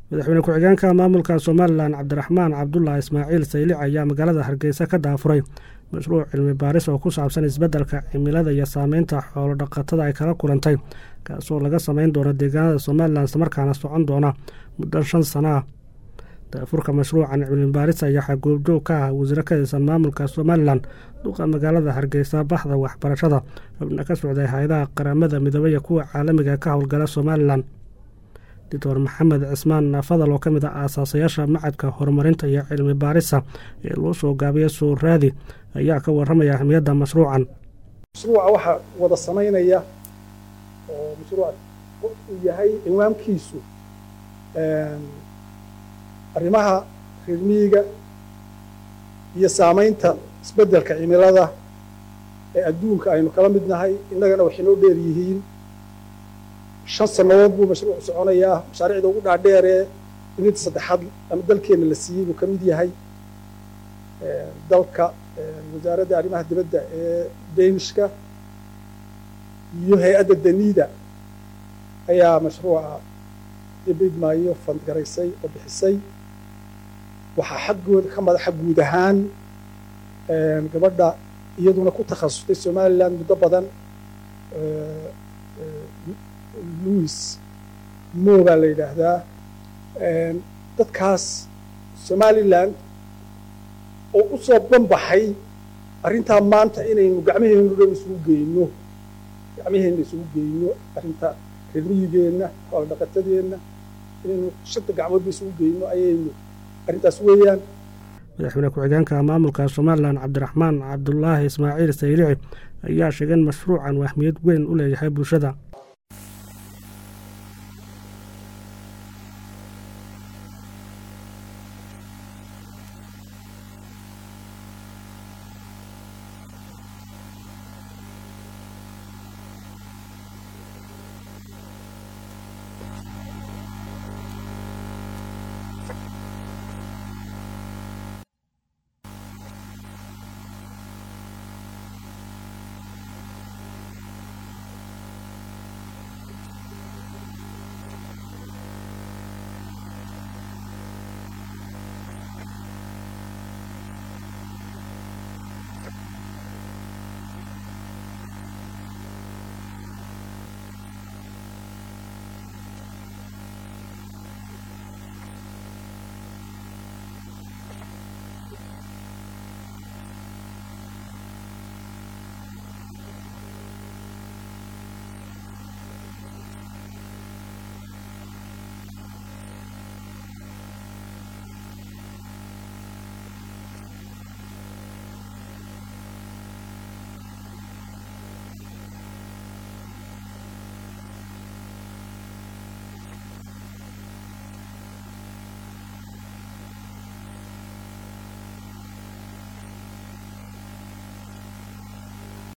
madaxweyne ku-xigeenka maamulka somalilan cabdiraxmaan cabdulaahi ismaaciil saylic ayaa magaalada hargeysa ka daafuray mashruuc cilmi baaris oo ku saabsan isbeddelka cimilada iyo saameynta xoolo dhaqatada ay kala kulantay kaasoo laga samayn doono deegaanada somalilan islamarkaana socon doona muddo shan sana ah daafurka mashruucan cilmi baaris ayaa goobjoog ka ah wasiiro ka tirsan maamulka somalilan duqa magaalada hargeysa baxda waxbarashada xubna ka socday hay-adaha qaramada midoobey iyo kuwa caalamiga ka howlgala somalilan doctor maxamed cismaan fadal oo ka mid ah aasaasayaasha macadka horumarinta iyo cilmi baarisa ee loo soo gaabiya soo raadi ayaa ka waramaya ahmiyadda mashruucan mashruuca waxaa wada samaynaya oo mashruuc uu yahay ciwaankiisu arrimaha reer miyiga iyo saamaynta isbeddelka cimilada ee adduunka aynu kala mid nahay innagana waxay noo dheer yihiin shan sannadood buu mashruucu soconayaa mashaariicda ugu dhaadheeree ininta saddexaad ama dalkeenna la siiyey buu ka mid yahay dalka wasaaradda arrimaha dibadda ee danishka iyo hay-adda daniida ayaa mashruuca dibidmaayo fandgaraysay oo bixisay waxaa xaggooda ka madaxa guud ahaan gabadha iyaduna ku takhasustay somalilan muddo badan louis mo baa la yidhaahdaa dadkaas somalilan oo u soo banbaxay arrintaa maanta inaynu gacmaheennu dhan isugu geyno gacmaheenna isugu geyno arrinta reer miyigeenna xoolo dhaqatadeenna inaynu shanta gacmoodba isugu geyno ayaynu arrintaas weeyaan madaxweyne ku-xigeenka maamulka somalilan cabdiraxmaan cabdulaahi ismaaciil saylici ayaa sheegay in mashruucan uu ahmiyad weyn u leeyahay bulshada